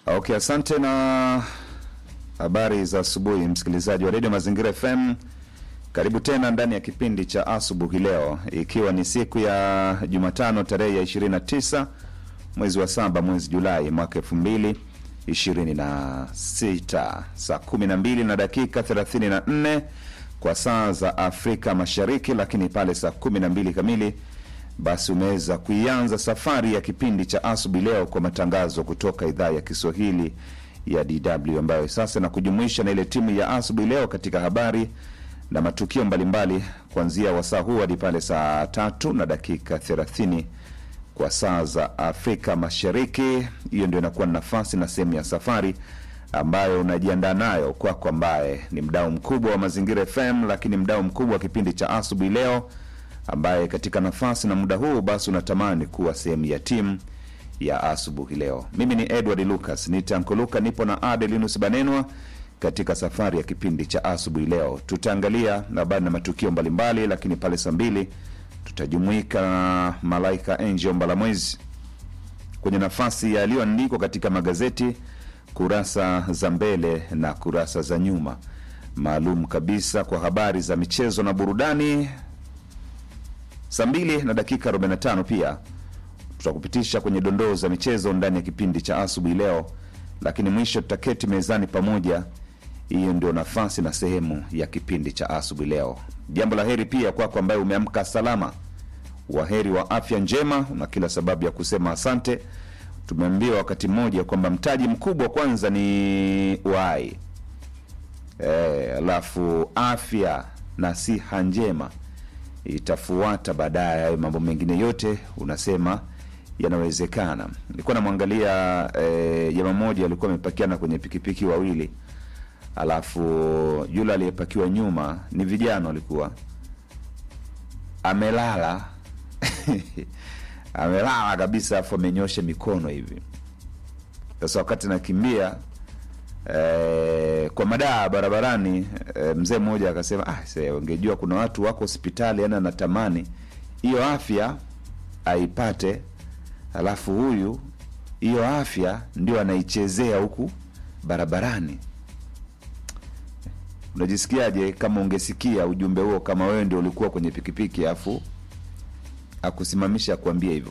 Okay, asante na habari za asubuhi, msikilizaji wa redio Mazingira FM. Karibu tena ndani ya kipindi cha asubuhi leo, ikiwa ni siku ya Jumatano tarehe ya 29 mwezi wa saba mwezi Julai mwaka elfu mbili ishirini na sita saa kumi na mbili na dakika thelathini na nne kwa saa za Afrika Mashariki, lakini pale saa kumi na mbili kamili basi umeweza kuianza safari ya kipindi cha asubuhi leo kwa matangazo kutoka idhaa ya Kiswahili ya DW ambayo sasa na kujumuisha na ile timu ya asubuhi leo katika habari na matukio mbalimbali kuanzia wasaa huu hadi pale saa tatu na dakika thelathini kwa saa za Afrika Mashariki. Hiyo ndio inakuwa nafasi na sehemu ya safari ambayo unajiandaa nayo kwako, ambaye ni mdau mkubwa wa Mazingira FM, lakini mdau mkubwa wa kipindi cha asubuhi leo, ambaye katika nafasi na muda huu basi unatamani kuwa sehemu ya timu ya asubuhi leo. Mimi ni Edward Lucas nitankoluka, nipo na Adelinus Banenwa katika safari ya kipindi cha asubuhi leo. Tutaangalia habari na matukio mbalimbali, lakini pale saa mbili tutajumuika na Malaika Angel Mbalamwezi kwenye nafasi yaliyoandikwa katika magazeti kurasa za mbele na kurasa za nyuma, maalum kabisa kwa habari za michezo na burudani. Saa mbili na dakika 45 pia tutakupitisha kwenye dondoo za michezo ndani ya kipindi cha asubuhi leo, lakini mwisho tutaketi mezani pamoja. Hiyo ndio nafasi na sehemu ya kipindi cha asubuhi leo. Jambo la heri pia kwako ambaye umeamka salama, waheri wa afya njema, una kila sababu ya kusema asante. Tumeambiwa wakati mmoja kwamba mtaji mkubwa kwanza ni uhai, eh, alafu afya na siha njema itafuata baadaye. Hayo mambo mengine yote unasema yanawezekana. Nilikuwa namwangalia eh, jamaa mmoja alikuwa amepakiana kwenye pikipiki wawili alafu yule aliyepakiwa nyuma ni vijana walikuwa amelala amelala kabisa, afu amenyosha mikono hivi. Sasa wakati nakimbia eh, kwa madaa barabarani eh, mzee mmoja akasema ah, se, ungejua kuna watu wako hospitali, yani anatamani hiyo afya aipate, alafu huyu hiyo afya ndio anaichezea huku barabarani. Unajisikiaje kama ungesikia ujumbe huo, kama wewe ndio ulikuwa kwenye pikipiki afu akusimamisha akuambia hivyo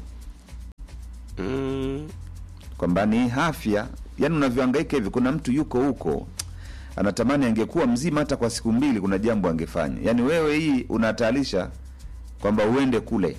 Mm, kwamba ni afya, yani unavyohangaika hivi, kuna mtu yuko huko anatamani angekuwa mzima hata kwa siku mbili, kuna jambo angefanya. Yani wewe hii unahatarisha kwamba uende kule.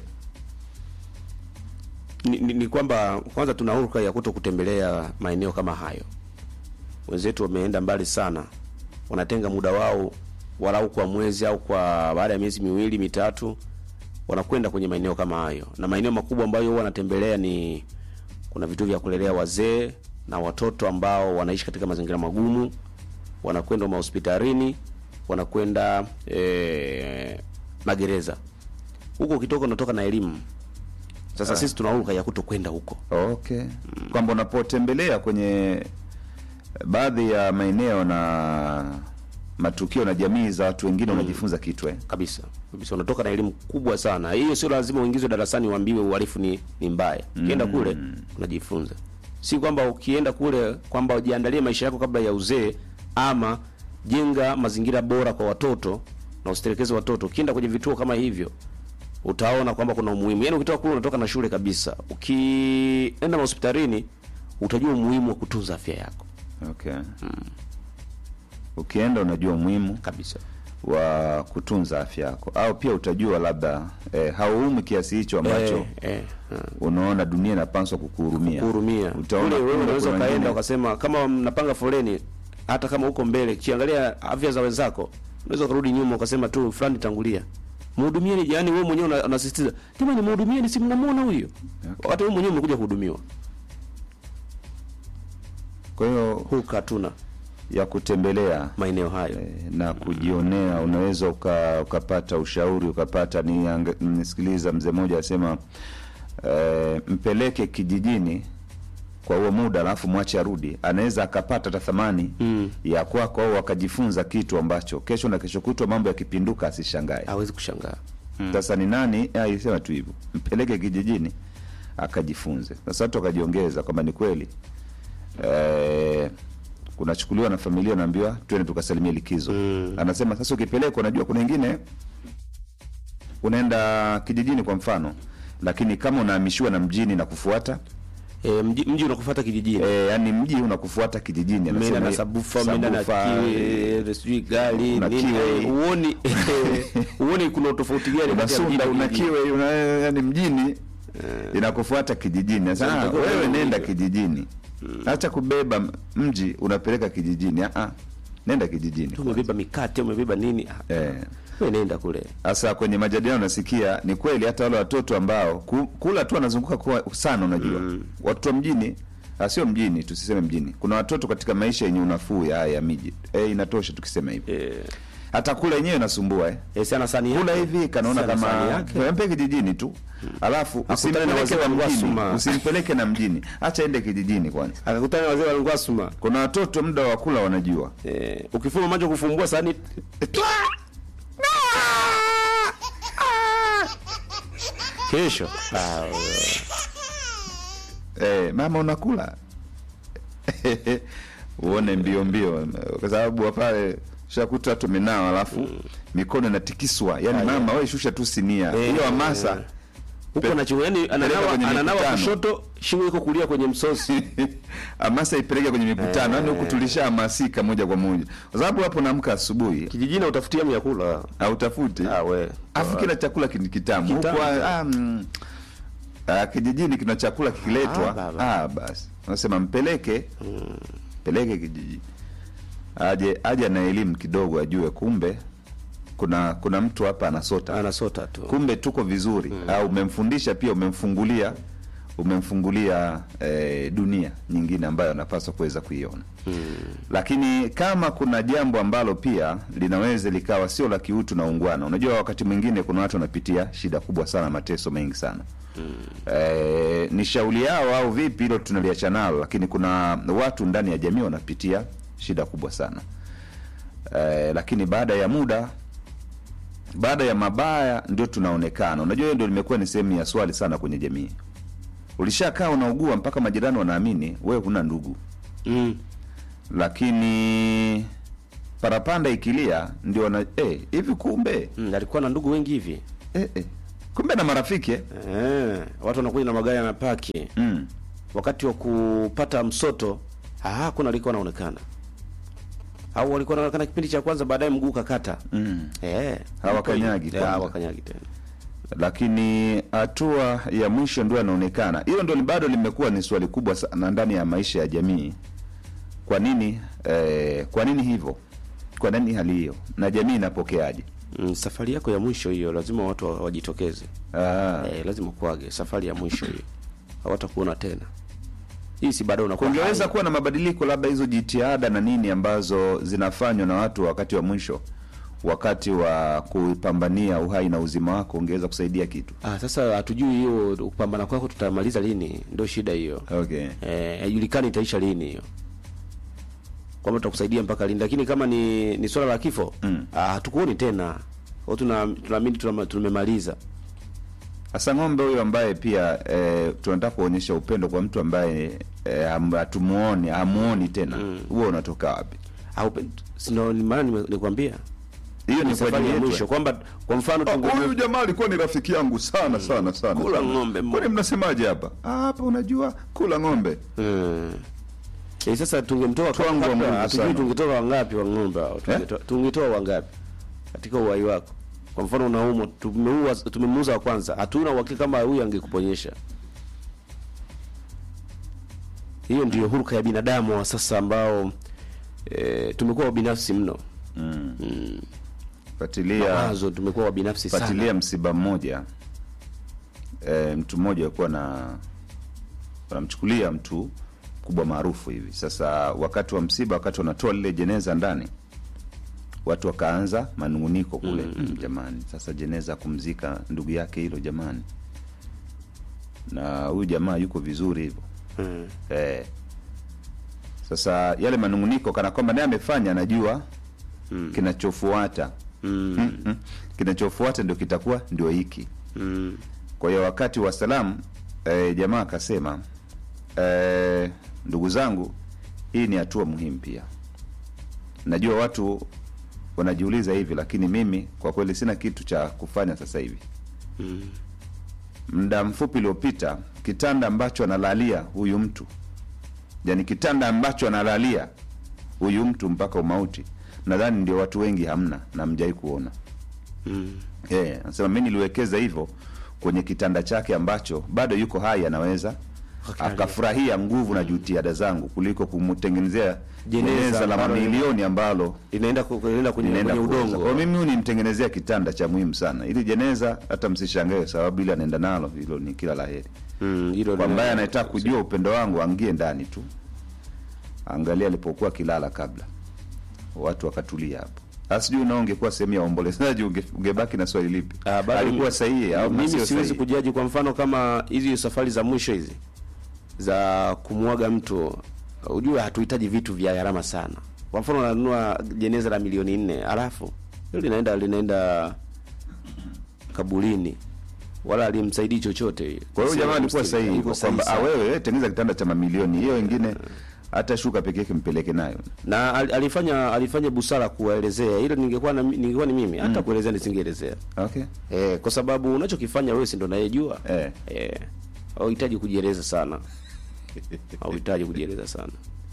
ni, ni, ni kwamba kwanza tuna hulka ya kuto kutembelea maeneo kama hayo. Wenzetu wameenda mbali sana, wanatenga muda wao walau kwa mwezi au kwa baada ya miezi miwili mitatu, wanakwenda kwenye maeneo kama hayo, na maeneo makubwa ambayo huwa wanatembelea ni kuna vituo vya kulelea wazee na watoto ambao wanaishi katika mazingira magumu, wanakwenda mahospitalini, wanakwenda eh, magereza. Huko ukitoka unatoka na elimu. Sasa sisi tuna hulka ya kuto kwenda huko. Okay, kwamba unapotembelea kwenye baadhi ya maeneo na matukio na jamii za watu wengine unajifunza kitu eh? kabisa kabisa, unatoka na elimu kubwa sana. Hiyo sio lazima uingizwe darasani uambiwe uhalifu ni, ni mbaya. Ukienda kule unajifunza, si kwamba ukienda kule kwamba ujiandalie maisha yako kabla ya uzee, ama jenga mazingira bora kwa watoto na usitelekeze watoto. Ukienda kwenye vituo kama hivyo utaona kwamba kuna umuhimu. Yaani ukitoka kule unatoka na shule kabisa. Ukienda hospitalini utajua umuhimu wa kutunza afya yako Okay. Ukienda unajua umuhimu kabisa. wa kutunza afya yako, au pia utajua labda eh, hauumi kiasi hicho ambacho Eh, eh, eh. unaona dunia inapaswa kukuhurumia. kuhurumia. Utaona Kule wewe kumbe unaweza kuna ukaenda wengine- ukasema kama mnapanga foleni, hata kama uko mbele, kiangalia afya za wenzako, unaweza ukarudi nyuma ukasema tu fulani tangulia. Mhudumieni, yani wewe mwenyewe una- unasisitiza, jamani, mhudumieni, si mnamuona huyo? Wakati wewe mwenyewe umekuja kuhudumiwa. Kwa hiyo Huka tuna ya kutembelea maeneo hayo. eh, na kujionea, unaweza uka, ukapata ushauri ukapata. Ni nisikiliza mzee mmoja asema eh, mpeleke kijijini kwa huo muda alafu mwache arudi, anaweza akapata hata thamani Mm. ya kwako au akajifunza kitu ambacho kesho na kesho kutwa mambo yakipinduka asishangae. Hawezi kushangaa. Sasa ni nani aisema tu hivyo, mpeleke kijijini akajifunze. Sasa watu wakajiongeza kwamba ni kweli eh, kunachukuliwa na familia unaambiwa twende tukasalimia likizo Mm. anasema sasa ukipelekwa unajua kuna wengine unaenda kijijini kwa mfano lakini kama unahamishiwa na mjini na kufuata E, mji, mji unakufuata kijijini e, yani mji unakufuata kijijini umeenda anasema na hiyo- sabufa umeenda na sabufa, kiwe sijui gari Una nini kiwe. eh, uoni uoni kuna utofauti gani una kati ya mjini sunda na una kijijini? kiwe una, yani mjini inakufuata kijijini sasa Sasa ah, utakuwa wewe unaona nenda hivyo. kijijini acha kubeba m- mji unapeleka kijijini ah, ah, nenda kijijini Tu umebeba mikate umebeba nini Ah, Eh. wewe nenda kule Sasa kwenye majadiliano nasikia ni kweli, hata wale watoto ambao ku, kula tu wanazunguka kwa sana, unajua watoto wa mjini ah, sio mjini, tusiseme mjini. Kuna watoto katika maisha yenye unafuu ya haya ya miji eh, inatosha tukisema hivi. eh Hata kula yenyewe inasumbua eh. eh, sana sani Kula yake. hivi kanaona Sana sani kama yake. mpe kijijini tu, alafu Akutane na usimpeleke wazee na wa mjini, Ngwasuma. usimpeleke na mjini, acha ende kijijini kwanza. akakutana na wazee wa Ngwasuma Kuna watoto muda wa kula wanajua eh, ukifuma macho kufumbua sani kesho ah, Eh, mama unakula uone mbio mbio, kwa sababu pale shakuta tumenao, alafu mikono inatikiswa, yani Aya. mama wewe shusha tu sinia Eh, hiyo hamasa eh. huko Pe- na chingo yani ananawa kwenye ananawa mikutano. kushoto shingo iko kulia kwenye msosi hamasa ipeleke kwenye mikutano, yani huku tulishahamasika moja kwa moja, kwa sababu hapo naamka asubuhi kijijini utafutia myakula hautafuti ah we afu kila chakula kin- kitamu huku Kitamu. ah, mm, ah, kijijini kina chakula kikiletwa Ah, baba. ah, basi unasema mpeleke peleke kijiji aje aje na elimu kidogo ajue kumbe kuna kuna mtu hapa anasota anasota tu kumbe tuko vizuri au umemfundisha pia umemfungulia umemfungulia eh, dunia nyingine ambayo anapaswa kuweza kuiona lakini kama kuna jambo ambalo pia linaweza likawa sio la kiutu na ungwana unajua wakati mwingine kuna watu wanapitia shida kubwa sana mateso mengi sana eh, ni shauli yao au vipi hilo tunaliacha nalo lakini kuna watu ndani ya jamii wanapitia shida kubwa sana eh, lakini baada ya muda baada ya mabaya ndio tunaonekana unajua hiyo ndio limekuwa ni sehemu ya swali sana kwenye jamii ulishakaa unaugua mpaka majirani wanaamini wewe huna ndugu mm. lakini parapanda ikilia ndio wana eh, hivi kumbe Mm, alikuwa na ndugu wengi hivi eh, eh. kumbe na marafiki eh? eh, watu wanakuja na magari yanapaki mm. wakati wa kupata msoto ah, hakuna alikuwa anaonekana au walikuwa wanaonekana kipindi cha kwanza baadaye mguu kakata Mm. eh, Hawakanyagi Eh, kwanza. hawakanyagi tena lakini hatua ya mwisho ndio yanaonekana hilo ndio bado limekuwa ni swali kubwa sana ndani ya maisha ya jamii kwa nini eh, kwa nini hivyo kwa nini hali hiyo na jamii inapokeaje mm, safari yako ya mwisho hiyo lazima watu wa- wajitokeze Ah. eh, lazima kuage safari ya mwisho hiyo hawatakuona tena hii si bado unakuwa kungeweza hai. kuwa na mabadiliko labda hizo jitihada na nini ambazo zinafanywa na watu wakati wa mwisho wakati wa kupambania uhai na uzima wako ungeweza kusaidia kitu ah, sasa hatujui hiyo kupambana kwako tutamaliza lini ndio shida hiyo okay eh, haijulikani itaisha lini hiyo kwamba tutakusaidia mpaka lini lakini kama ni ni swala la kifo Mm. ah, hatukuoni tena Kwa tuna tunaamini tuna- tumemaliza hasa ng'ombe huyo ambaye pia eh, tunataka kuonyesha upendo kwa mtu ambaye eh, ham- hatumuoni hamuoni tena huo unatoka wapi au sino ni maana nime- nikwambia hiyo ni ni kwa safari ajili ya yetu mwisho kwamba kwa mfano Ah, tunge- huyu jamaa alikuwa ni rafiki yangu sana sana sana Kula sana. ng'ombe mo- kwani mnasemaje hapa Ah, hapa unajua kula ng'ombe Hmm. Eh, sasa tungemtoa Twangu wa kabla, Mungu hatujui sana. tungetoa wangapi wa ng'ombe hao tungetoa tungetoa wangapi katika uhai wako kwa mfano unaumwa tumeua tumemuuza wa kwanza hatuna uhakika kama huyu angekuponyesha hiyo ndiyo huruka ya binadamu wa sasa ambao e, tumekuwa wabinafsi mno fuatilia mawazo tumekuwa wabinafsi fuatilia sana msiba mmoja e, mtu mmoja alikuwa na wanamchukulia mtu kubwa maarufu hivi sasa wakati wa msiba wakati wanatoa lile jeneza ndani watu wakaanza manunguniko kule mm, jamani sasa jeneza kumzika ndugu yake hilo jamani na huyu jamaa yuko vizuri hivyo Hmm. eh. sasa yale manunguniko kana kwamba naye amefanya anajua Mm. kinachofuata Mm. mm, mm. kinachofuata ndio kitakuwa ndio hiki Mm. kwa hiyo wakati wa salamu eh, jamaa akasema eh, ndugu zangu hii ni hatua muhimu pia. Najua watu wanajiuliza hivi, lakini mimi kwa kweli sina kitu cha kufanya sasa hivi. Muda mfupi uliopita, kitanda ambacho analalia huyu mtu, yani kitanda ambacho analalia huyu mtu mpaka umauti, nadhani ndio watu wengi hamna na mjai kuona. Eh, anasema mimi niliwekeza hivyo kwenye kitanda chake ambacho bado yuko hai, anaweza Akalia. akafurahia nguvu na jitihada zangu kuliko kumtengenezea Jeneza jeneza la ambalo- mamilioni ambalo inaenda ku- inaenda kwenye, inaenda kwenye kuoza. udongo Kwa mimi huyu nimtengenezea kitanda cha muhimu sana, ili jeneza hata msishangae, sababu ile anaenda nalo, hilo ni kila laheri. Mm, hilo Kwa lina- ambaye anayetaka kujua upendo wangu angie ndani tu, angalia alipokuwa kilala kabla, watu wakatulia hapo. Sasa sijui unao ungekuwa sehemu ya waombolezaji unge, ungebaki na swali lipi? Ah, bado alikuwa mi- sahihi au mimi sio siwezi sahihi? kujaji kwa mfano kama hizi safari za mwisho hizi za kumwaga mtu ujue hatuhitaji vitu vya gharama sana kwa mfano unanunua jeneza la milioni nne alafu hilo linaenda linaenda kabulini wala alimsaidii chochote Kwa hiyo jamaa alikuwa Yuko sahihi hivyo sahihi kwamba ah, sana. wewe tengeneza kitanda cha mamilioni, hiyo wengine hata shuka peke yake mpeleke nayo. na al- alifanya alifanya busara kuwaelezea hilo ningekuwa na, ningekuwa ni mimi hata kuelezea nisingeelezea Okay. Eh, kwa sababu unachokifanya wewe si ndo nayejua. Eh. Eh. Hauhitaji kujieleza sana. Hauhitaji kujieleza sana.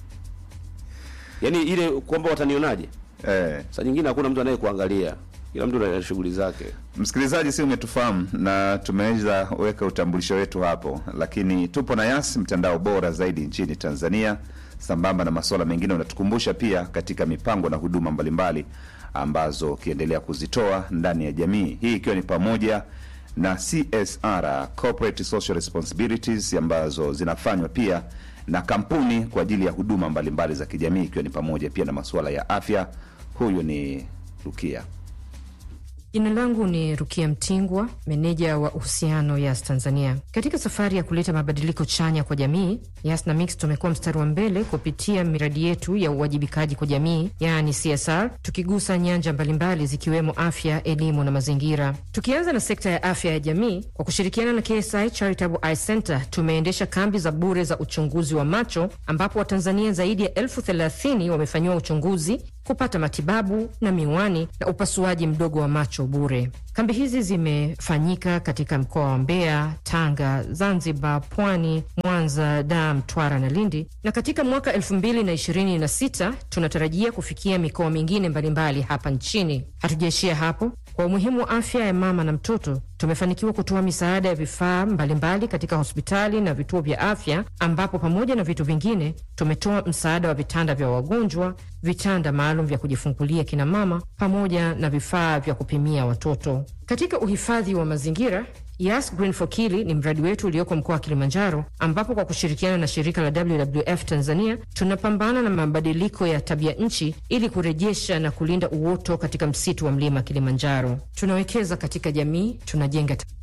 Yaani ile kwamba watanionaje? Eh. Saa nyingine hakuna mtu anayekuangalia. Kila mtu ana shughuli zake. Msikilizaji, si umetufahamu na tumeweza weka utambulisho wetu hapo, lakini tupo na Yas, mtandao bora zaidi nchini Tanzania. Sambamba na masuala mengine, unatukumbusha pia katika mipango na huduma mbalimbali ambazo ukiendelea kuzitoa ndani ya jamii hii, ikiwa ni pamoja na CSR, corporate social responsibilities, ambazo zinafanywa pia na kampuni kwa ajili ya huduma mbalimbali za kijamii, ikiwa ni pamoja pia na masuala ya afya. Huyu ni Rukia. Jina langu ni Rukia Mtingwa, meneja wa uhusiano Yas Tanzania. Katika safari ya kuleta mabadiliko chanya kwa jamii, Yas na Mix tumekuwa mstari wa mbele kupitia miradi yetu ya uwajibikaji kwa jamii, yaani CSR, tukigusa nyanja mbalimbali zikiwemo afya, elimu na mazingira. Tukianza na sekta ya afya ya jamii, kwa kushirikiana na KSI Charitable Eye Center tumeendesha kambi za bure za uchunguzi wa macho, ambapo Watanzania zaidi ya elfu thelathini wamefanyiwa uchunguzi kupata matibabu na miwani na upasuaji mdogo wa macho bure. Kambi hizi zimefanyika katika mkoa wa Mbeya, Tanga, Zanzibar, Pwani, Mwanza, Dar, Mtwara na Lindi, na katika mwaka 2026 tunatarajia kufikia mikoa mingine mbalimbali hapa nchini. Hatujaishia hapo. Kwa umuhimu wa afya ya mama na mtoto, tumefanikiwa kutoa misaada ya vifaa mbalimbali katika hospitali na vituo vya afya, ambapo pamoja na vitu vingine tumetoa msaada wa vitanda vya wagonjwa, vitanda maalum vya kujifungulia kina mama, pamoja na vifaa vya kupimia watoto. Katika uhifadhi wa mazingira Yas Green for Kili ni mradi wetu ulioko mkoa wa Kilimanjaro, ambapo kwa kushirikiana na shirika la WWF Tanzania tunapambana na mabadiliko ya tabia nchi ili kurejesha na kulinda uoto katika msitu wa mlima Kilimanjaro. Tunawekeza katika jamii, tunajenga ta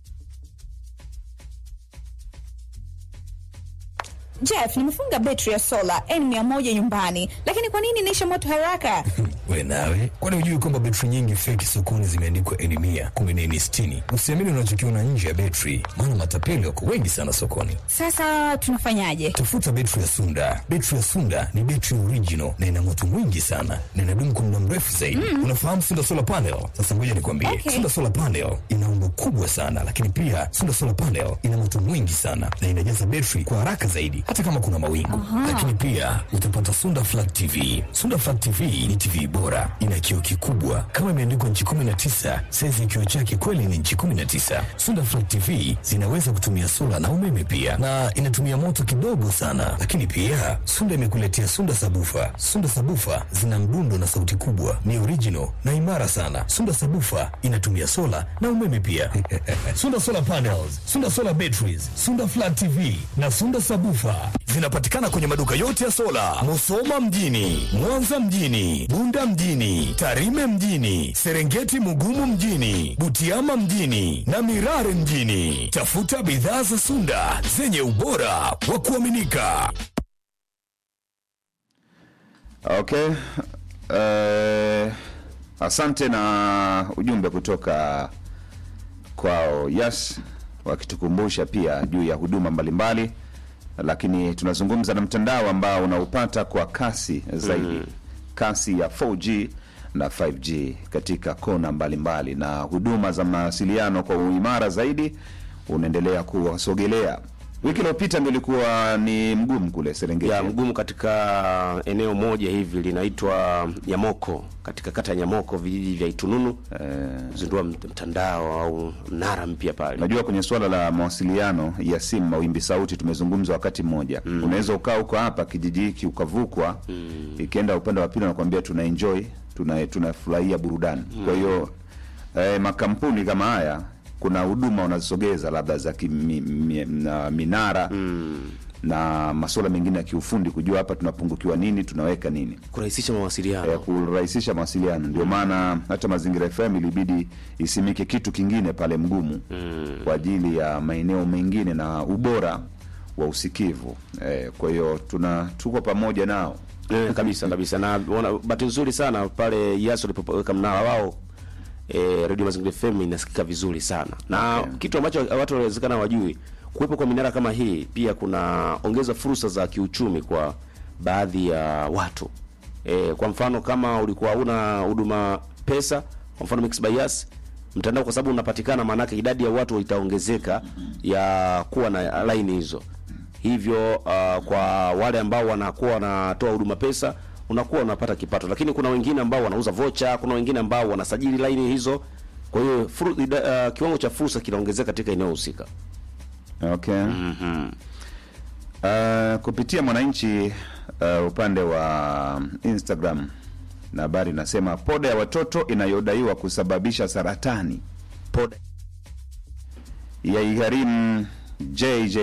Jeff, nimefunga betri ya sola N100 nyumbani, lakini kwa nini inaisha moto haraka? We nawe, kwani hujui kwamba betri nyingi feki sokoni zimeandikwa N mia kumi na N sitini? Usiamini unachokiona nje ya betri, maana matapeli wako wengi sana sokoni. Sasa tunafanyaje? Tafuta betri ya Sunda. Betri ya Sunda ni betri original na ina moto mwingi sana na inadumu kwa muda mrefu zaidi. Unafahamu Sunda solar panel? Sasa ngoja nikwambie, Okay. Sunda solar panel ina umbo kubwa sana, lakini pia Sunda solar panel ina moto mwingi sana na inajaza betri kwa haraka zaidi, hata kama kuna mawingu. Lakini pia utapata Sunda flat TV. Sunda flat TV ni TV bora, ina kioo kikubwa kama imeandikwa nchi 19. Saizi ya kioo chake kweli ni nchi 19. Sunda flat TV zinaweza kutumia sola na umeme pia, na inatumia moto kidogo sana. Lakini pia Sunda imekuletea Sunda sabufa. Sunda sabufa zina mdundo na sauti kubwa, ni original na imara sana. Sunda sabufa inatumia sola na umeme pia. Sunda solar panels, Sunda solar batteries, Sunda flat TV na Sunda sabufa zinapatikana kwenye maduka yote ya sola, Musoma mjini, Mwanza mjini, Bunda mjini, Tarime mjini, Serengeti Mugumu mjini, Butiama mjini na Mirare mjini. Tafuta bidhaa za Sunda zenye ubora wa kuaminika. Okay. Uh, asante na ujumbe kutoka kwao Yas wakitukumbusha pia juu ya huduma mbalimbali lakini tunazungumza na mtandao ambao unaupata kwa kasi zaidi kasi ya 4G na 5G katika kona mbalimbali na huduma za mawasiliano kwa uimara zaidi unaendelea kuwasogelea. Wiki iliyopita ndio ilikuwa ni mgumu kule Serengeti. ya mgumu katika eneo moja hivi linaitwa Nyamoko, katika kata ya Nyamoko, vijiji vya Itununu zindua mtandao au mnara mpya pale. Najua kwenye suala la mawasiliano ya simu, mawimbi sauti, tumezungumza wakati mmoja. Unaweza ukaa huko hapa kijiji hiki ukavukwa, ikienda upande wa pili wanakuambia tuna enjoy, tuna tunafurahia burudani. Kwa hiyo eh, makampuni kama haya kuna huduma wanazisogeza labda za kimi, mi, na minara na masuala mengine ya kiufundi, kujua hapa tunapungukiwa nini, tunaweka nini Kurahisisha mawasiliano. ya kurahisisha mawasiliano. Ndio maana hata Mazingira FM ilibidi isimike kitu kingine pale Mgumu kwa ajili ya maeneo mengine na ubora wa usikivu. Eh, kwa hiyo tuna tuko pamoja nao. Eh, kabisa kabisa, na wana- bahati nzuri sana pale Yaso walipoweka mnara wao eh, Radio Mazingira FM inasikika vizuri sana na Okay. kitu ambacho watu wanawezekana wajui, kuwepo kwa minara kama hii pia kuna ongeza fursa za kiuchumi kwa baadhi ya watu eh, kwa mfano kama ulikuwa huna huduma pesa, kwa mfano Mixx by Yas mtandao, kwa sababu unapatikana, maanake idadi ya watu itaongezeka ya kuwa na laini hizo hivyo uh, kwa wale ambao wanakuwa wanatoa huduma pesa unakuwa unapata kipato, lakini kuna wengine ambao wanauza vocha, kuna wengine ambao wanasajili laini hizo. Kwa hiyo furu, ida, uh, kiwango cha fursa kinaongezeka katika eneo husika. Okay. Uh, kupitia Mwananchi uh, upande wa Instagram na habari inasema poda ya watoto inayodaiwa kusababisha saratani Poda. ya igharimu JJ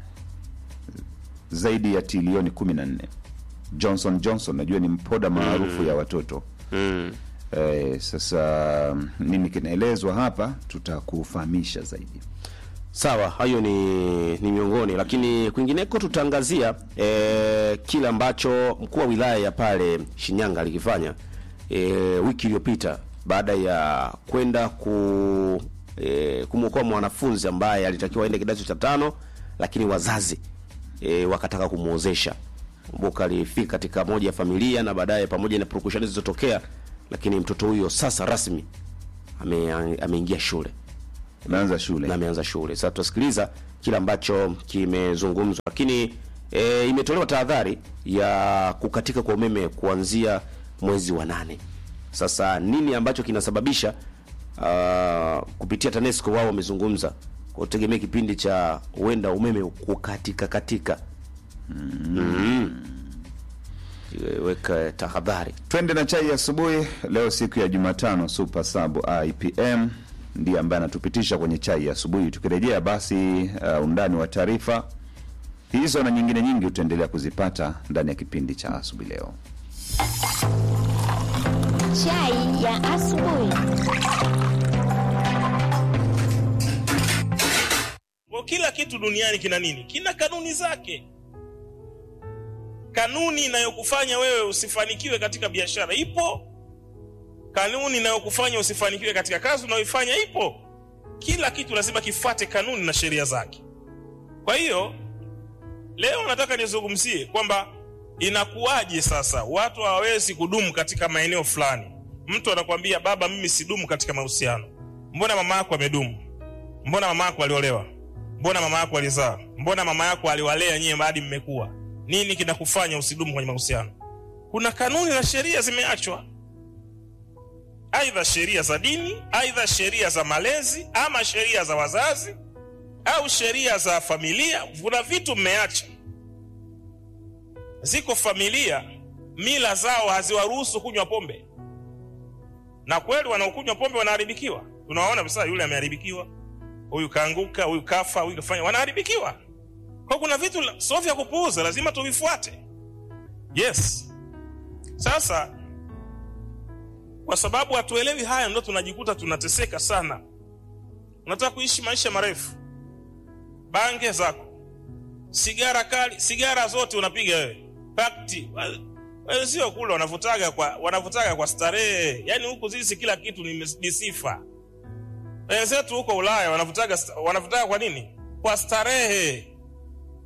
zaidi ya trilioni 14. Johnson Johnson najua ni mpoda maarufu ya watoto Mm. eh, sasa nini kinaelezwa hapa tutakufahamisha zaidi. Sawa, hayo ni ni miongoni, lakini kwingineko tutaangazia e, kile ambacho mkuu wa wilaya ya pale Shinyanga alikifanya e, wiki iliyopita baada ya kwenda ku e, kumwokoa mwanafunzi ambaye alitakiwa aende kidato cha tano, lakini wazazi e, wakataka kumwozesha. Kumbuka alifika katika moja ya familia na baadaye pamoja na purukushani zilizotokea, lakini mtoto huyo sasa rasmi ame, ameingia shule Umeanza shule na ameanza shughuli. Sasa tutasikiliza kile ambacho kimezungumzwa, lakini e, imetolewa tahadhari ya kukatika kwa umeme kuanzia mwezi wa nane. Sasa nini ambacho kinasababisha? Uh, kupitia TANESCO wao wamezungumza kwa kutegemea kipindi cha huenda umeme kukatika katika. Mm. Weka tahadhari. Twende na chai ya asubuhi leo, siku ya Jumatano. Super Sub IPM ndiye ambaye anatupitisha kwenye chai ya asubuhi. Tukirejea basi, uh, undani wa taarifa hizo na nyingine nyingi utaendelea kuzipata ndani ya kipindi cha asubuhi leo. Chai ya asubuhi. Kwa kila kitu duniani kina nini? Kina kanuni zake. Kanuni inayokufanya wewe usifanikiwe katika biashara ipo. Kanuni inayokufanya usifanikiwe katika kazi unayoifanya ipo. Kila kitu lazima kifuate kanuni na sheria zake. Kwa hiyo leo nataka nizungumzie kwamba inakuwaje sasa watu hawawezi kudumu katika maeneo fulani. Mtu anakwambia baba, mimi sidumu katika mahusiano. Mbona mama yako amedumu? Mbona mama yako aliolewa? Mbona mama yako alizaa? Mbona mama yako aliwalea nyie hadi mmekuwa? Nini kinakufanya usidumu kwenye mahusiano? Kuna kanuni na sheria zimeachwa, aidha sheria za dini, aidha sheria za malezi, ama sheria za wazazi au sheria za familia. Kuna vitu mmeacha. Ziko familia mila zao haziwaruhusu kunywa pombe, na kweli wanaokunywa pombe wanaharibikiwa. Tunawaona sasa, yule ameharibikiwa huyu kaanguka, huyu kafa, huyu kafanya, wanaharibikiwa. Kwa kuna vitu la- sio vya kupuuza, lazima tuvifuate. Yes. Sasa kwa sababu hatuelewi haya, ndo tunajikuta tunateseka sana. Unataka kuishi maisha marefu, bange zako, sigara kali, sigara zote unapiga wewe, pakti wenzio kule wanavutaga kwa wanavutaga kwa starehe, yaani huku sisi kila kitu ni, ni sifa wenzetu huko Ulaya wanavutaga wanavutaga kwa nini? Kwa starehe.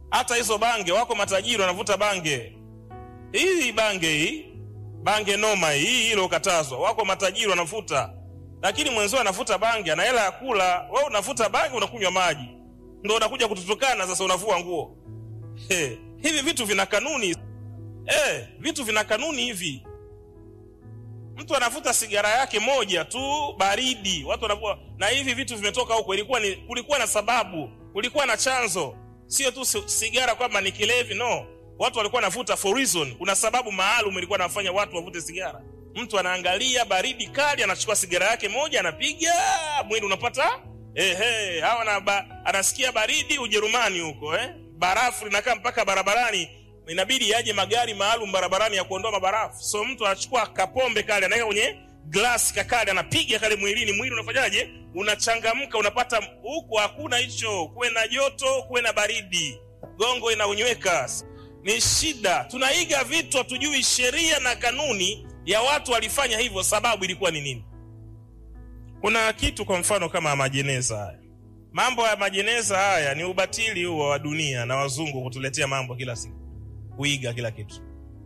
hata hizo bange wako matajiri wanavuta bange hii bange hii bange noma hii hii ilokatazwa wako matajiri wanavuta lakini mwenzio anavuta bange ana hela ya kula we unavuta bange unakunywa maji ndo unakuja kututukana sasa unavua nguo He, hivi vitu vina kanuni eh, vitu vina kanuni hivi mtu anavuta sigara yake moja tu baridi watu wanavua na hivi vitu vimetoka huko ilikuwa ni kulikuwa na sababu kulikuwa na chanzo sio tu si- sigara kwamba ni kilevi no watu walikuwa wanavuta for reason kuna sababu maalum ilikuwa nafanya watu wavute sigara mtu anaangalia baridi kali anachukua sigara yake moja anapiga mwili unapata ehe au anaba, anasikia baridi ujerumani huko eh? barafu linakaa mpaka barabarani inabidi yaje magari maalum barabarani ya kuondoa mabarafu so mtu anachukua kapombe kale anaweka kwenye glasi kakale anapiga kale mwilini mwili unafanyaje unachangamka unapata huku hakuna hicho kuwe na joto kuwe na baridi gongo inaunyweka ni shida tunaiga vitu hatujui sheria na kanuni ya watu walifanya hivyo sababu ilikuwa ni nini kuna kitu kwa mfano kama majeneza haya mambo ya majeneza haya ni ubatili huo wa dunia na wazungu kutuletea mambo kila siku kuiga kila kitu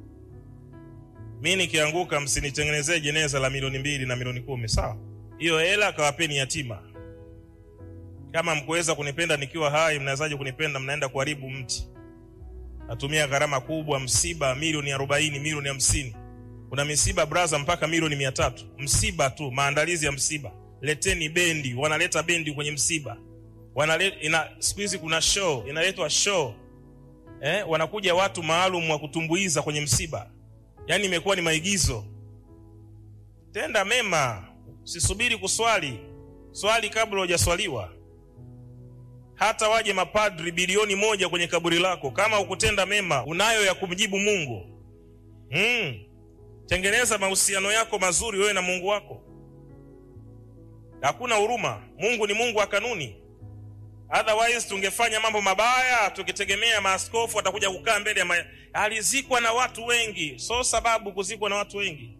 mi nikianguka msinitengenezee jeneza la milioni mbili na milioni kumi sawa hiyo hela kawapeni yatima kama mkuweza kunipenda nikiwa hai mnawezaje kunipenda mnaenda kuharibu mti natumia gharama kubwa msiba milioni arobaini milioni hamsini kuna misiba braza mpaka milioni mia tatu msiba tu maandalizi ya msiba leteni bendi wanaleta bendi kwenye msiba Wanale, ina siku hizi kuna show inaletwa show eh, wanakuja watu maalum wa kutumbuiza kwenye msiba yaani imekuwa ni maigizo tenda mema sisubiri kuswali swali kabla hujaswaliwa hata waje mapadri bilioni moja kwenye kaburi lako kama ukutenda mema unayo ya kumjibu mungu mm. tengeneza mahusiano yako mazuri wewe na mungu wako hakuna huruma mungu ni mungu wa kanuni otherwise tungefanya mambo mabaya tukitegemea maaskofu watakuja kukaa mbele ya ma... alizikwa na watu wengi so sababu kuzikwa na watu wengi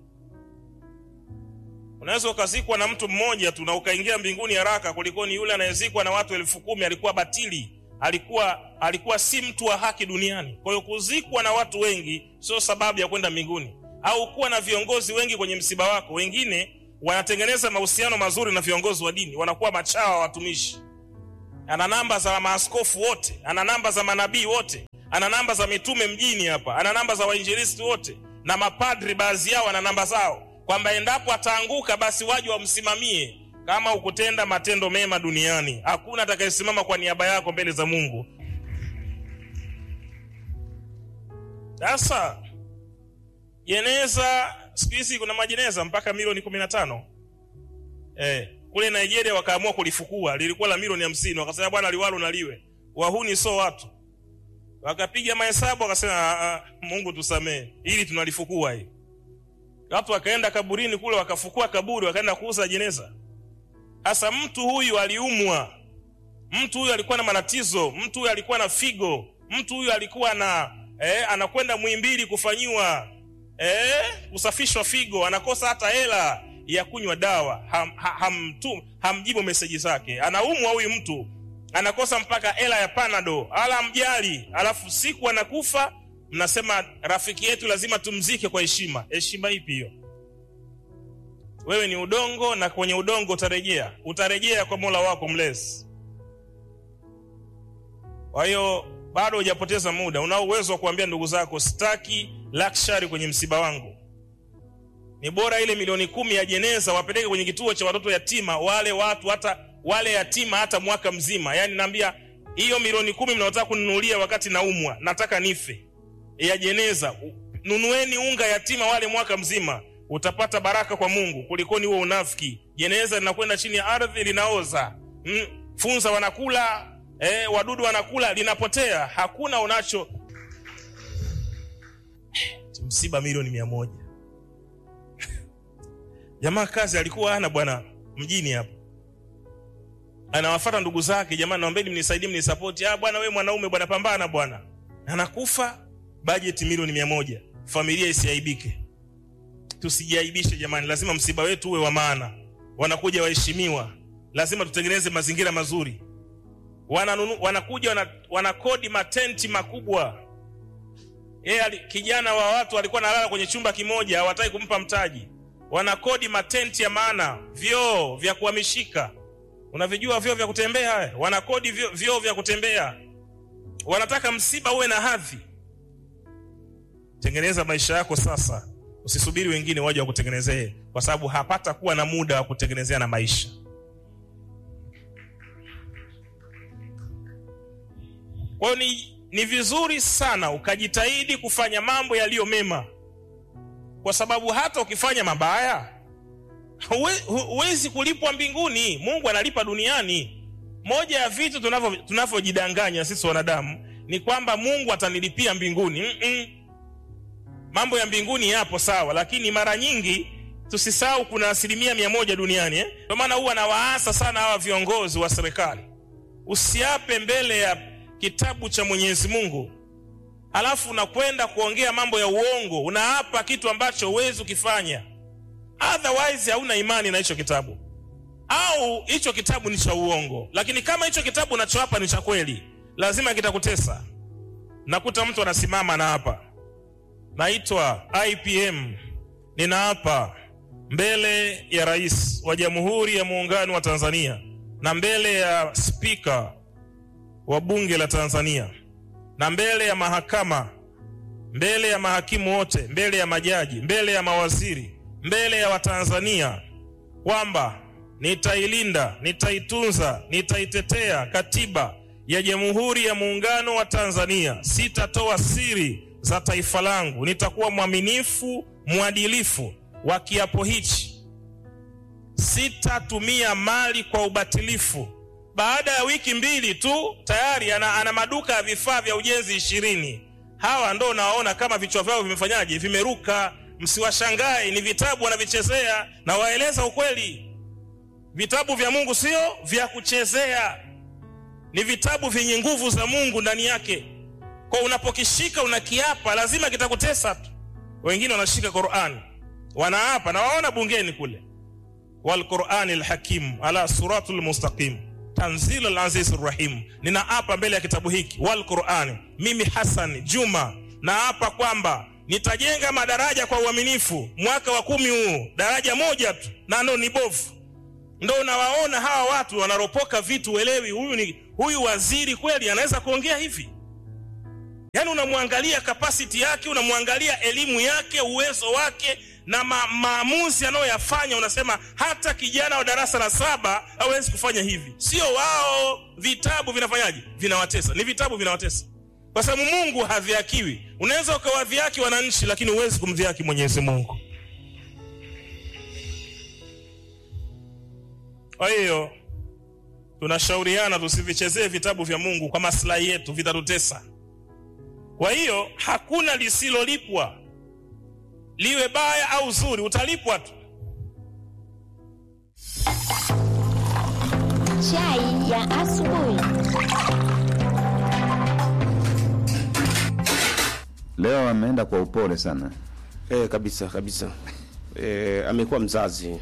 unaweza ukazikwa na mtu mmoja tu na ukaingia mbinguni haraka kulikoni yule anayezikwa na watu elfu kumi alikuwa batili alikuwa alikuwa si mtu wa haki duniani kwa hiyo kuzikwa na watu wengi sio sababu ya kwenda mbinguni au kuwa na viongozi wengi kwenye msiba wako wengine wanatengeneza mahusiano mazuri na viongozi wa dini wanakuwa machawa watumishi ana namba za maaskofu wote ana namba za manabii wote ana namba za mitume mjini hapa ana namba za wainjilisti wote na mapadri baadhi yao ana namba zao kwamba endapo ataanguka basi waje wamsimamie kama ukutenda matendo mema duniani hakuna atakayesimama kwa niaba yako mbele za mungu sasa jeneza siku hizi kuna majeneza mpaka milioni kumi na tano eh, kule nigeria wakaamua kulifukua lilikuwa la milioni hamsini wakasema bwana liwalo naliwe wahuni so watu wakapiga mahesabu wakasema "Ah, ah, mungu tusamee ili tunalifukua hii watu wakaenda kaburini kule wakafukua kaburi wakaenda kuuza jeneza sasa mtu huyu aliumwa mtu huyu alikuwa na matatizo mtu huyu alikuwa na figo mtu huyu alikuwa na eh, anakwenda mwimbili kufanyiwa eh, kusafishwa figo anakosa hata hela ya kunywa dawa ham, ha, hamtu, hamjibu meseji zake anaumwa huyu mtu anakosa mpaka hela ya panado ala mjali alafu siku anakufa mnasema rafiki yetu lazima tumzike kwa heshima heshima ipi hiyo wewe ni udongo na kwenye udongo utarejea utarejea kwa mola wako mlezi kwa hiyo bado hujapoteza muda unao uwezo wa kuambia ndugu zako sitaki luxury kwenye msiba wangu ni bora ile milioni kumi ya jeneza wapeleke kwenye kituo cha watoto yatima wale watu hata wale yatima hata mwaka mzima yaani naambia hiyo milioni kumi mnaotaka kununulia wakati naumwa nataka nife ya jeneza nunueni unga yatima wale mwaka mzima utapata baraka kwa mungu kulikoni huo unafiki jeneza linakwenda chini ya ardhi linaoza mm, funza wanakula eh, wadudu wanakula linapotea hakuna unacho msiba milioni mia moja jamaa kazi alikuwa ana bwana mjini hapo anawafata ndugu zake jamani naombeni mnisaidie mnisapoti ah bwana we mwanaume bwana pambana bwana anakufa bajeti milioni mia moja familia isiaibike tusijiaibishe jamani lazima msiba wetu uwe wa maana wanakuja waheshimiwa lazima tutengeneze mazingira mazuri wananunu, wanakuja wana, wanakodi matenti makubwa yeye ali- kijana wa watu alikuwa analala kwenye chumba kimoja hawataki kumpa mtaji wanakodi matenti ya maana vyoo vya kuhamishika unavijua vyoo vya kutembea haya? wanakodi vyoo, vyoo vya kutembea wanataka msiba uwe na hadhi tengeneza maisha yako sasa usisubiri wengine waje wakutengenezee kwa sababu hapata kuwa na muda wa kutengenezea na maisha kwa hiyo ni, ni vizuri sana ukajitahidi kufanya mambo yaliyo mema kwa sababu hata ukifanya mabaya huwe- hu- huwezi kulipwa mbinguni mungu analipa duniani moja ya vitu tunavyo- tunavyojidanganya sisi wanadamu ni kwamba mungu atanilipia mbinguni Mm-mm. mambo ya mbinguni yapo sawa lakini mara nyingi tusisahau kuna asilimia mia moja duniani eh? ndio maana huwa nawaasa sana hawa viongozi wa serikali usiape mbele ya kitabu cha mwenyezi mungu halafu unakwenda kuongea mambo ya uongo unaapa kitu ambacho huwezi ukifanya otherwise hauna imani na hicho kitabu au hicho kitabu ni cha uongo lakini kama hicho kitabu unachoapa ni cha kweli lazima kitakutesa nakuta mtu anasimama na hapa naitwa ipm ninaapa mbele ya rais wa jamhuri ya muungano wa tanzania na mbele ya spika wa bunge la tanzania na mbele ya mahakama mbele ya mahakimu wote mbele ya majaji mbele ya mawaziri mbele ya watanzania kwamba nitailinda nitaitunza nitaitetea katiba ya jamhuri ya muungano wa tanzania sitatoa siri za taifa langu nitakuwa mwaminifu mwadilifu wa kiapo hichi sitatumia mali kwa ubatilifu baada ya wiki mbili tu tayari ana, ana maduka ya vifaa vya ujenzi ishirini hawa ndo unawaona kama vichwa vyao vimefanyaje vimeruka msiwashangae ni vitabu wanavichezea na waeleza ukweli vitabu vya mungu sio vya kuchezea ni vitabu vyenye nguvu za mungu ndani yake kwa unapokishika unakiapa lazima kitakutesa tu wengine wanashika qurani wanaapa na waona bungeni kule walqurani lhakim ala suratu lmustaqim tanzilu lazizi rahim ninaapa mbele ya kitabu hiki walqurani mimi hasan juma naapa kwamba nitajenga madaraja kwa uaminifu mwaka wa kumi huu daraja moja tu nano ni bovu ndo unawaona hawa watu wanaropoka vitu uelewi huyu ni huyu waziri kweli anaweza kuongea hivi yaani unamwangalia kapasiti yake unamwangalia elimu yake uwezo wake na ma, maamuzi anayoyafanya unasema hata kijana wa darasa la saba hawezi kufanya hivi sio wao vitabu vinafanyaje vinawatesa ni vitabu vinawatesa kwa sababu mungu hadhiakiwi unaweza ukawadhiaki wananchi lakini huwezi kumdhiaki mwenyezi mungu kwa hiyo tunashauriana tusivichezee vitabu vya mungu kwa maslahi yetu vitatutesa kwa hiyo hakuna lisilolipwa liwe baya au zuri utalipwa tu Chai ya asubuhi. leo ameenda kwa upole sana Eh, kabisa kabisa. Eh, amekuwa mzazi.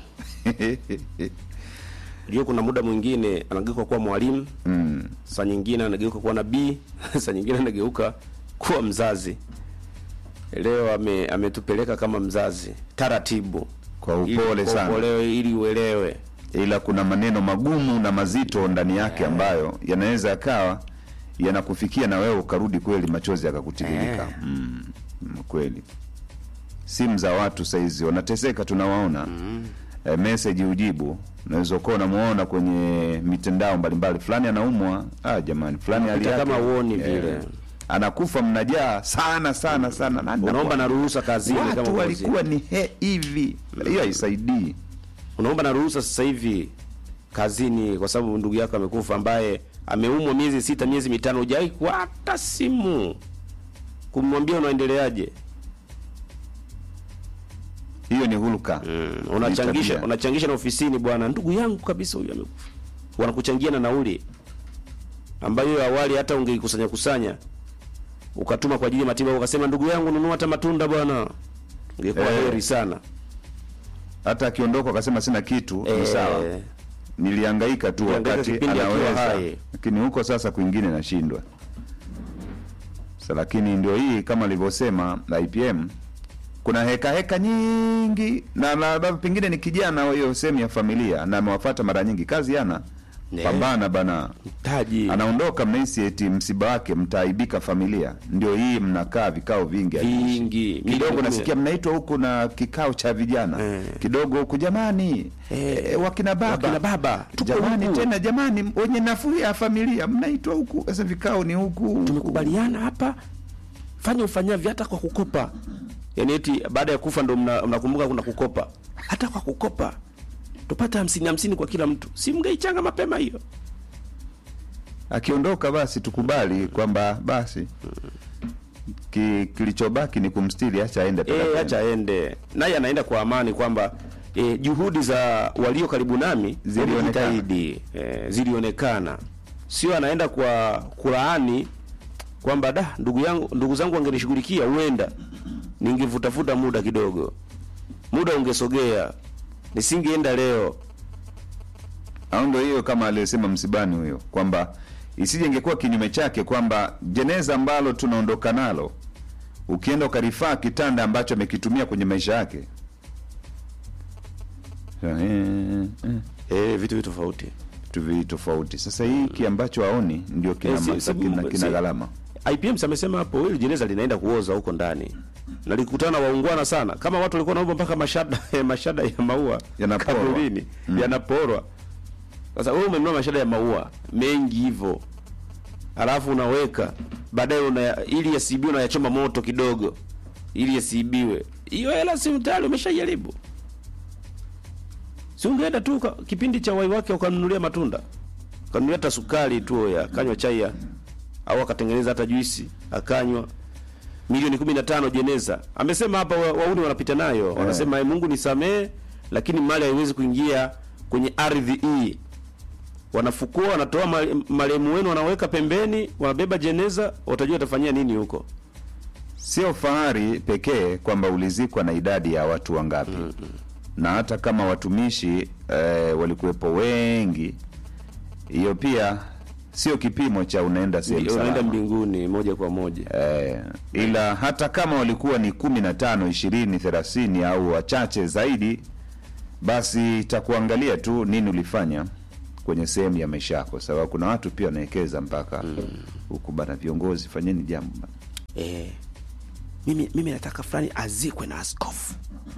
Ndio kuna muda mwingine anageuka kuwa mwalimu, mm. saa nyingine anageuka kuwa nabii, saa nyingine anageuka kuwa mzazi. Leo ame, ametupeleka kama mzazi taratibu, Kwa Ili- upole kwa sana. upolewe, ili uelewe. ila kuna maneno magumu na mazito ndani yake ambayo yanaweza yakawa yanakufikia na wewe ukarudi kweli machozi yakakutiririka Eh. mm. mm, kweli simu za watu saizi wanateseka tunawaona mm. e, meseji ujibu unaweza ukawa unamuona kwenye mitandao mbalimbali fulani anaumwa ah, jamani fulani hali Hata yake kama huoni vile. anakufa mnajaa sana sana sana Nani Unaomba anakuwa- na ruhusa kazini kama watu kazini. walikuwa ni he hivi hiyo haisaidii unaomba na ruhusa sasa hivi kazini kwa sababu ndugu yako amekufa ambaye ameumwa miezi sita miezi mitano hujawai kwa hata simu kumwambia unaendeleaje hiyo ni hulka mm. unachangisha tabia. unachangisha na ofisini bwana ndugu yangu kabisa huyu amekufa wanakuchangia na nauli ambayo awali hata ungeikusanya kusanya ukatuma kwa ajili ya matibabu ukasema ndugu yangu nunua hata matunda bwana ungekuwa Eh. heri sana hata akiondoka akasema sina kitu ni sawa Eh, nilihangaika tu Nilihangaika wakati kipindi akiwa anaweza hai. lakini huko sasa kwingine nashindwa sa lakini ndio hii kama alivyosema IPM kuna heka heka nyingi na labda pengine ni kijana wa hiyo sehemu ya familia na amewafata mara nyingi kazi yana Ne. pambana bana taji anaondoka mnahisi eti msiba wake mtaaibika familia ndio hii mnakaa vikao vingi Vingi. kidogo Mimi- nasikia mnaitwa huku na kikao cha vijana Eh. kidogo huku jamani Eh, eh, wakina baba wakina baba, tuko jamani huku. tena jamani wenye nafuu ya familia mnaitwa huku sasa vikao ni huku tumekubaliana hapa fanya ufanyavyo hata kwa kukopa yaani eti baada ya kufa ndo mna- mnakumbuka kuna kukopa hata kwa kukopa tupate hamsini hamsini kwa kila mtu si mngeichanga mapema hiyo akiondoka basi tukubali kwamba basi ki, kilichobaki ni kumstiri acha aende e, pekee. acha aende naye anaenda kwa amani kwamba e, juhudi za walio karibu nami Zilionekana. wamejitahidi e, zilionekana sio anaenda kwa kulaani kwamba da ndugu yangu ndugu zangu wangenishughulikia huenda ningevutafuta muda kidogo muda ungesogea nisingeenda leo au ndo hiyo kama aliyesema msibani huyo kwamba isije ingekuwa kinyume chake kwamba jeneza ambalo tunaondoka nalo ukienda ukarifaa kitanda ambacho amekitumia kwenye maisha yake Eh, eh, e, vitu vitu tofauti vitu vi tofauti sasa hiki ambacho aoni ndio kina, Eh, si- masa- si- kina, kina si- gharama IPM amesema hapo hili jeneza linaenda kuoza huko ndani na likutana waungwana sana kama watu walikuwa naomba mpaka mashada mashada ya maua Yanaporwa. kaburini yanaporwa sasa wewe umenunua mashada ya maua mengi hivyo alafu unaweka baadaye una ili yasiibiwe unayachoma moto kidogo ili yasiibiwe hiyo hela si tayari umeshajaribu si ungeenda tu ka- kipindi cha wai wake ukanunulia matunda ukanunulia hata sukari tu ya kanywa chai ya au akatengeneza hata juisi akanywa milioni kumi na tano jeneza amesema hapa wa- wauni wanapita nayo wanasema "Eh, mungu nisamee lakini mali haiwezi kuingia kwenye ardhi hii wanafukua wanatoa mali- marehemu wenu wanaweka pembeni wanabeba jeneza watajua watafanyia nini huko sio fahari pekee kwamba ulizikwa na idadi ya watu wangapi na hata kama watumishi eh, walikuwepo wengi hiyo pia sio kipimo cha unaenda sehemu unaenda salama mbinguni moja kwa moja eh, ila hata kama walikuwa ni kumi na tano ishirini thelathini au wachache zaidi basi itakuangalia tu nini ulifanya kwenye sehemu ya maisha yako sababu kuna watu pia wanawekeza mpaka huku bana viongozi fanyeni jambo bana. eh, mimi, mimi nataka fulani azikwe na askofu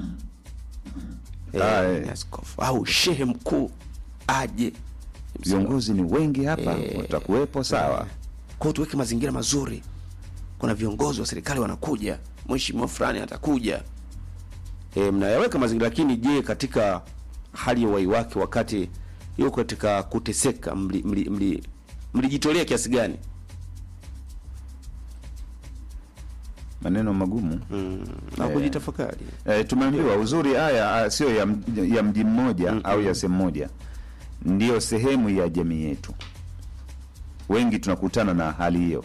eh, Ah, eh. ni askofu au shehe mkuu aje viongozi ni wengi hapa watakuwepo sawa kwao tuweke mazingira mazuri kuna viongozi wa serikali wanakuja mheshimiwa fulani atakuja e, mnayaweka mazingira lakini je katika hali ya uhai wake wakati yuko katika kuteseka mlijitolea mli, mli, mlijitolea kiasi gani maneno magumu na kujitafakari e, tumeambiwa uzuri haya ah, sio ya, m- ya mji mmoja au ya sehemu moja ndiyo sehemu ya jamii yetu wengi tunakutana na hali hiyo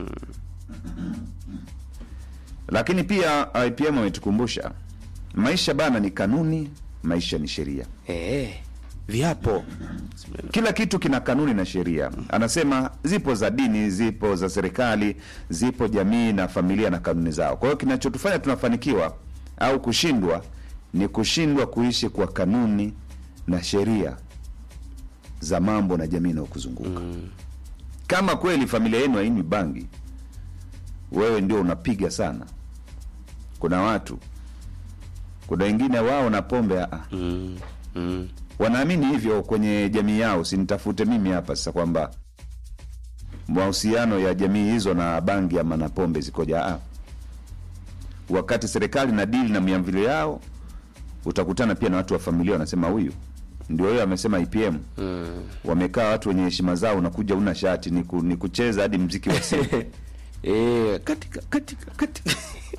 lakini pia IPM ametukumbusha maisha bana ni kanuni maisha ni sheria e, viapo kila kitu kina kanuni na sheria anasema zipo za dini zipo za serikali zipo jamii na familia na kanuni zao kwa hiyo kinachotufanya tunafanikiwa au kushindwa ni kushindwa kuishi kwa kanuni na sheria za mambo na jamii inayokuzunguka kama kweli familia yenu hainywi bangi wewe ndio unapiga sana kuna watu kuna wengine wao na pombe ah, mm, mm. wanaamini hivyo kwenye jamii yao sinitafute mimi hapa sasa kwamba mahusiano ya jamii hizo na bangi ama na pombe zikoja ah. wakati serikali na dili na miamvilo yao utakutana pia na watu wa familia wanasema huyu ndio huyo amesema IPM mm. wamekaa watu wenye heshima zao unakuja una shati ni, ku, ni kucheza hadi mziki wa simu e, katika katika katika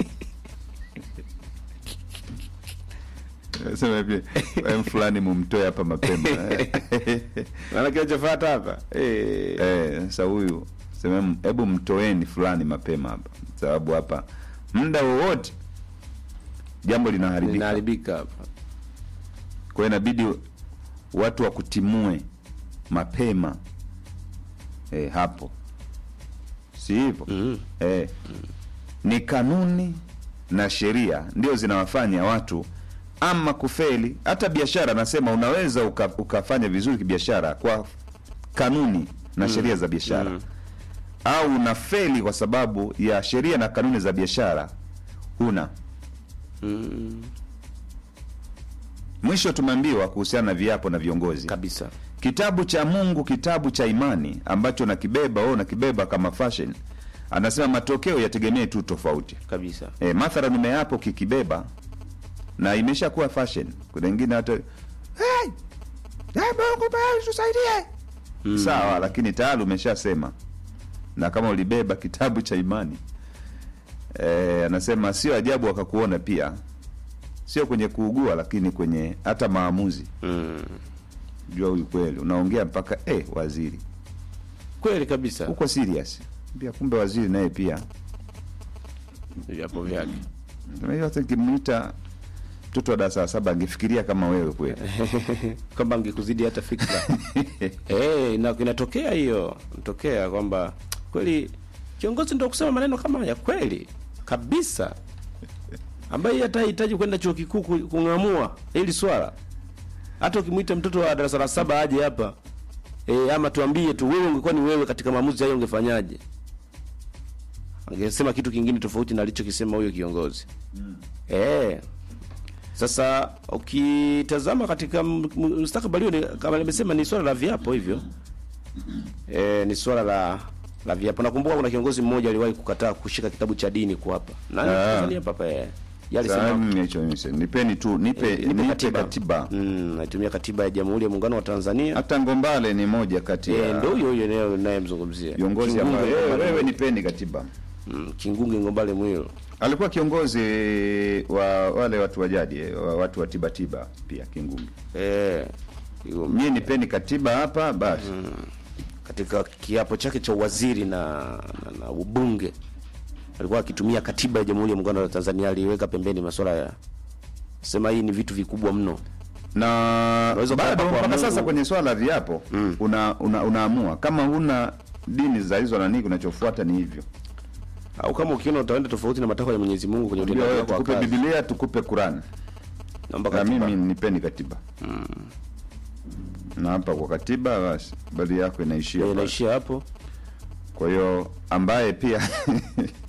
sema pia "Em, fulani mumtoe hapa mapema maana kinachofuata hapa e, Eh, sasa huyu sema hebu mtoeni fulani mapema hapa sababu hapa muda wowote jambo linaharibika linaharibika hapa kwa hiyo inabidi watu wakutimue mapema e, hapo si hivyo Mm. e, ni kanuni na sheria ndio zinawafanya watu ama kufeli hata biashara nasema unaweza uka, ukafanya vizuri kibiashara kwa kanuni na sheria za biashara au unafeli kwa sababu ya sheria na kanuni za biashara huna Mm. mwisho tumeambiwa kuhusiana na viapo na viongozi kabisa kitabu cha mungu kitabu cha imani ambacho nakibeba wewe unakibeba kama fashion anasema matokeo yategemee tu tofauti kabisa e, mathalan umeapo kikibeba na imeshakuwa fashion kuna wengine hata hey! hey, mungu basi tusaidie Mm. sawa lakini tayari umeshasema na kama ulibeba kitabu cha imani e, anasema sio ajabu wakakuona pia sio kwenye kuugua lakini kwenye hata maamuzi mm. jua huyu kweli unaongea mpaka eh, waziri kweli kabisa uko serious pia kumbe waziri naye pia viapo vyake Unajua hata nikimwita mtoto wa darasa la saba angefikiria kama wewe kweli kwamba angekuzidi hata fikra Eh, ina- inatokea hiyo inatokea kwamba kweli kiongozi ndo kusema maneno kama ya kweli kabisa ambaye hata hahitaji kwenda chuo kikuu ku- kung'amua hili swala hata ukimwita mtoto wa darasa la saba aje hapa e, ama tuambie tu wewe ungekuwa ni wewe katika maamuzi hayo ungefanyaje angesema kitu kingine tofauti na alichokisema huyo kiongozi mm. e, sasa ukitazama katika m- m- mustakabali huo ni- kama nimesema ni swala la viapo hivyo e, ni swala la la viapo nakumbuka kuna kiongozi mmoja aliwahi kukataa kushika kitabu cha dini kuapa nani Ah. Tanzania papa eh yale Sasa sema mimi hicho mimi sema, nipeni tu nipe, Eh, nipe katiba, Mm, naitumia katiba ya Jamhuri ya Muungano wa Tanzania. hata Ngombale ni moja kati Eh, ya ndio huyo huyo naye nayemzungumzia. viongozi Kingunge ambao wewe, Ngombale wewe Mwilo. nipeni katiba Mm, Kingunge Ngombale Mwilo. alikuwa kiongozi wa wale watu wa jadi eh, wa watu wa tibatiba pia Kingungi Eh, hiyo mie nipeni katiba hapa basi katika kiapo chake cha uwaziri na, na, na ubunge alikuwa akitumia katiba ya Jamhuri ya Muungano wa Tanzania, aliweka pembeni masuala ya sema hii ni vitu vikubwa mno. na Unaweza bado kuapa kwa mpaka Mungu. sasa kwenye swala la viapo una, una, unaamua kama huna dini za hizo nani kinachofuata ni hivyo Au kama ukiona utaenda tofauti na matakwa ya Mwenyezi Mungu kwenye Ndio, utendaji wewe wako wa tukupe kazi, Biblia tukupe Qurani naomba na katiba. mimi nipeni katiba na hapa kwa katiba basi bali yako inaishia Eh, pale. inaishia hapo. kwa hiyo ambaye pia